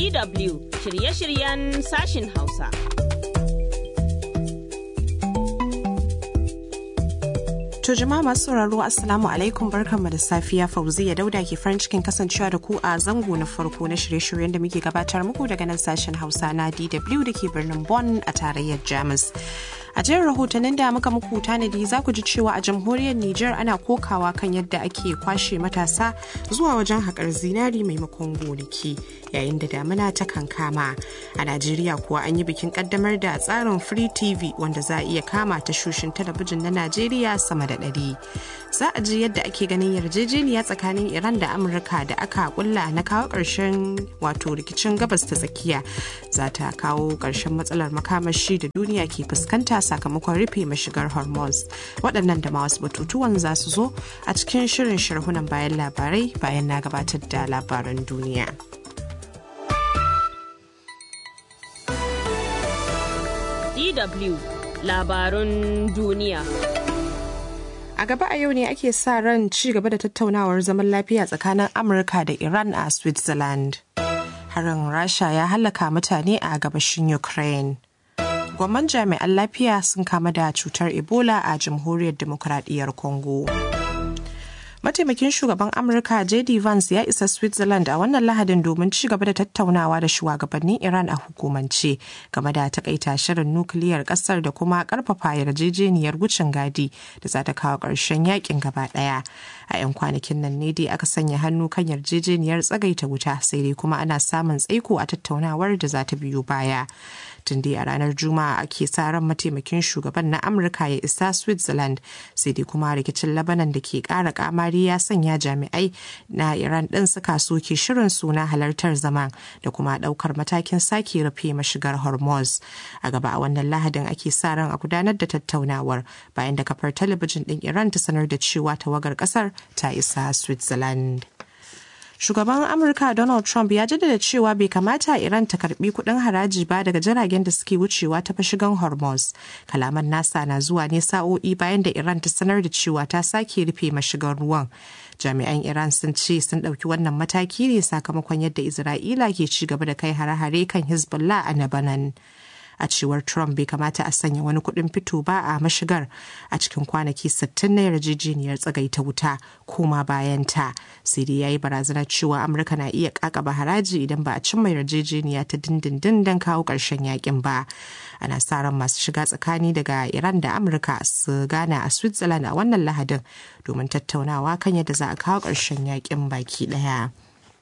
DW shirye-shiryen sashin Hausa. To jama'a masu sauraro Assalamu alaikum barkanmu da safiya Fauziya Dauda ke farin cikin kasancewa da ku a zango na farko na shirye-shiryen da muke gabatar muku daga nan sashen Hausa na DW da ke birnin Bonn a tarayyar Jamus. A jerin rahotannin da muka muku tanadi za ku ji cewa a jamhuriyar Nijar ana kokawa kan yadda ake kwashe matasa zuwa wajen haƙar zinari maimakon gonaki yayin da damina ta kankama. A Najeriya kuwa an yi bikin kaddamar da tsarin Free TV wanda za a iya kama tashoshin talabijin na Najeriya sama da ɗari. Za a ji yadda ake ganin yarjejeniya tsakanin Iran da Amurka da aka kulla na kawo ƙarshen wato rikicin gabas ta tsakiya za ta kawo ƙarshen matsalar makamashi da duniya ke fuskanta sakamakon rufe mashigar hormuz waɗannan da ma wasu batutuwan za su zo a cikin shirin sharhunan bayan labarai bayan na gabatar da labaran duniya DW labarun duniya. A gaba a yau ne ake sa ran ci gaba da tattaunawar zaman lafiya tsakanin Amurka da Iran a Switzerland. Harin Rasha ya hallaka mutane a gabashin Ukraine. gwamman jami'an lafiya sun kama da cutar ebola a jamhuriyar demokuraɗiyyar congo mataimakin shugaban amurka jd vance ya isa switzerland a wannan lahadin domin ci gaba da tattaunawa da shugabannin iran a hukumance game da takaita shirin nukiliyar kasar da kuma karfafa yarjejeniyar wucin gadi da za ta kawo ƙarshen yakin gaba ɗaya a 'yan kwanakin nan ne dai aka sanya hannu kan yarjejeniyar tsagaita wuta sai dai kuma ana samun tsaiko a tattaunawar da za ta biyo baya tun dai a ranar juma'a ake sa ran mataimakin shugaban na amurka ya isa switzerland sai dai kuma rikicin labanan da ke kara kamari ya sanya jami'ai na iran din suka soke shirin suna halartar zaman da kuma daukar matakin sake rufe mashigar hormuz a gaba a wannan lahadin ake sa ran a gudanar da tattaunawar bayan da kafar talabijin din iran ta sanar da cewa tawagar kasar ta isa switzerland shugaban amurka donald trump ya jaddada cewa bai kamata iran ta karbi kudin haraji ba daga jiragen da suke wucewa ta fashigan hormuz kalaman nasa na zuwa ne sa'o'i bayan da iran ta sanar da cewa ta sake rufe mashigan ruwan jami'an iran sun ce sun ɗauki wannan mataki ne sakamakon yadda isra'ila ke ci gaba da kai hare-hare kan hezbollah a lebanon a cewar trump bai kamata a sanya wani kuɗin fito ba a mashigar a cikin kwanaki 60 na yarjejeniyar tsagaita wuta koma bayan ta sai dai ya yi barazanar cewa amurka na iya kakaba haraji idan ba a cimma yarjejeniya ta dindindin don kawo ƙarshen yakin ba ana sa ran masu shiga tsakani daga iran da amurka su gana a switzerland a wannan lahadin domin tattaunawa kan yadda za a kawo ƙarshen yakin baki ɗaya.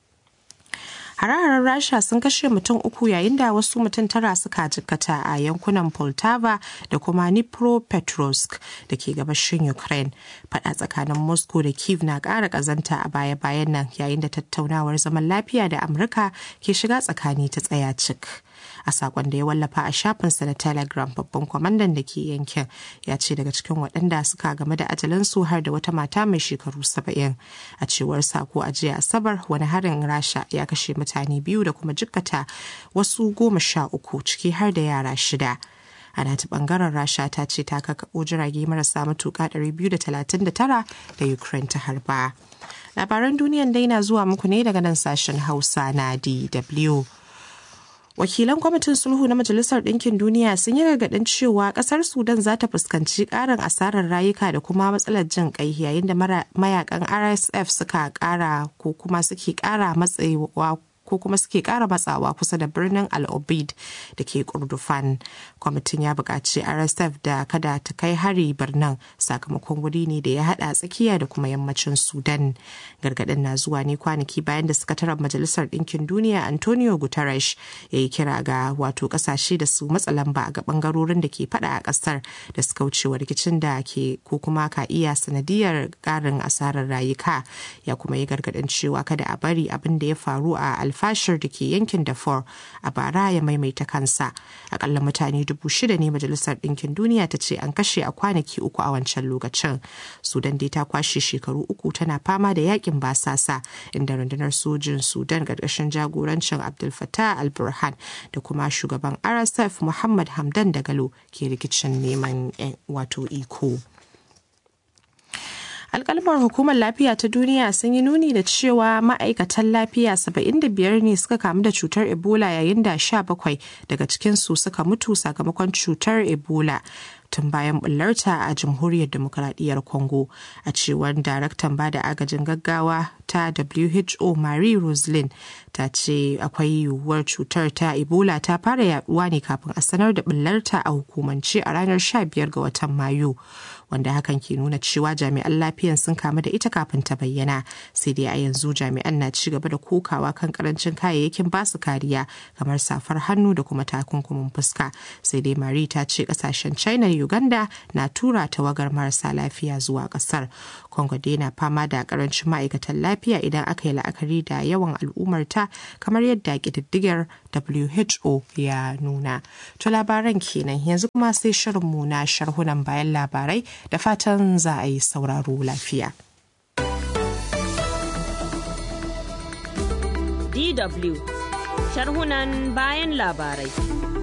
Hare-haren Rasha sun kashe mutum uku yayin da wasu mutum tara suka jikkata a yankunan Poltava da kuma Dnipropetrovsk da ke gabashin Ukraine. Fada tsakanin Moscow da Kiev na ƙara ƙazanta a baya-bayan nan yayin da tattaunawar zaman lafiya da Amurka ke shiga tsakani ta tsaya cik. a sakon da ya wallafa a shafinsa na telegram babban kwamandan da ke yankin ya ce daga cikin waɗanda suka game da ajalinsu har da wata mata mai shekaru saba'in a cewar sako a jiya asabar wani harin rasha ya kashe mutane biyu da kuma jikkata wasu goma sha uku ciki har da yara shida ana ta bangaren rasha ta ce ta kakaɓo jirage marasa matuƙa 239 da ukraine ta harba labaran duniyan dai na zuwa muku ne daga nan sashen hausa na dw wakilan kwamitin sulhu na majalisar ɗinkin duniya sun yi gargaɗin cewa ƙasar sudan za ta fuskanci ƙarin asarar rayuka da kuma matsalar jin ƙai yayin da mayakan rsf suka ƙara ko kuma suke ƙara matsayiwa ko kuma suke kara matsawa kusa da birnin al-obid da ke kurdufan kwamitin ya buƙaci rsf da kada ta kai hari birnin sakamakon wuri ne da ya hada tsakiya da kuma yammacin sudan gargaɗin na zuwa ne kwanaki bayan da sakataren majalisar ɗinkin duniya antonio guterres ya yi kira ga wato ƙasashe da su matsa lamba ga ɓangarorin da ke fada a ƙasar da suka wucewa rikicin da ke ko kuma ka iya sanadiyar ƙarin asarar rayuka ya kuma yi gargaɗin cewa kada a bari abin da ya faru a alfashir da ke yankin Darfur a bara ya maimaita kansa. Akalla mutane dubu shida ne Majalisar Ɗinkin Duniya ta ce an kashe a kwanaki uku a wancan lokacin. Sudan dai ta kwashe shekaru uku tana fama da yakin basasa inda rundunar sojin Sudan ƙarƙashin jagorancin Abdul Fattah al-Burhan da kuma shugaban RSF Muhammad Hamdan Dagalo ke rikicin neman wato iko. alkalmar hukumar lafiya ta duniya sun yi nuni da cewa ma'aikatan lafiya 75 ne suka kamu da cutar ebola yayin da 17 daga cikinsu suka mutu sakamakon cutar ebola tun bayan bullarta a jamhuriyar demokuraɗiyyar congo a cewar daraktan bada agajin gaggawa ta who marie roslin ta ce akwai yiwuwar cutar ta ebola ta fara yaduwa ne kafin a sanar da bullarta a hukumance a ranar 15 ga watan mayu wanda hakan ke nuna cewa jami'an lafiyan sun kamu da ita kafin ta bayyana sai dai a yanzu jami'an na ci gaba da kokawa kan karancin kayayyakin basu kariya kamar safar hannu da kuma takunkumin fuska sai dai marie ta ce kasashen china uganda na tura tawagar marasa lafiya zuwa kasar congo dai na fama da karancin ma'aikatan lafiya idan aka yi la'akari da yawan al'ummarta kamar yadda ƙididdigar who ya nuna to labaran kenan yanzu kuma sai shirinmu na sharhunan bayan labarai da fatan za a yi sauraro lafiya DW sharhunan bayan labarai.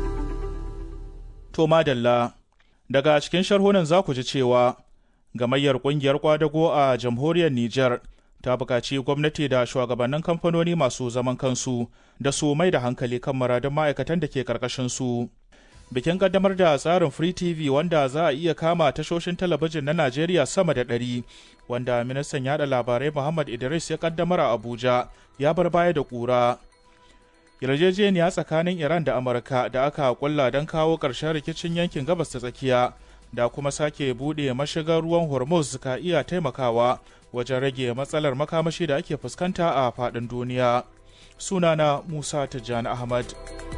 To madalla daga cikin sharhunan za ku ji cewa gamayyar kungiyar kwadago a jamhuriyar Nijar ta buƙaci gwamnati da shugabannin kamfanoni masu zaman kansu da su mai da hankali kan muradun ma'aikatan da ke ƙarƙashin su. Bikin kaddamar da tsarin Free TV wanda za a iya kama tashoshin talabijin na Najeriya sama da ɗari, wanda ministan yada labarai Muhammad Idris ya kaddamar a Abuja ya bar baya da ƙura. yarjejeniya tsakanin Iran da Amurka da aka kulla don kawo ƙarshen rikicin yankin gabas ta tsakiya da kuma sake buɗe mashigar ruwan Hormuz ka iya taimakawa wajen rage matsalar makamashi da ake fuskanta a faɗin duniya. Sunana Musa Tijjani Ahmad.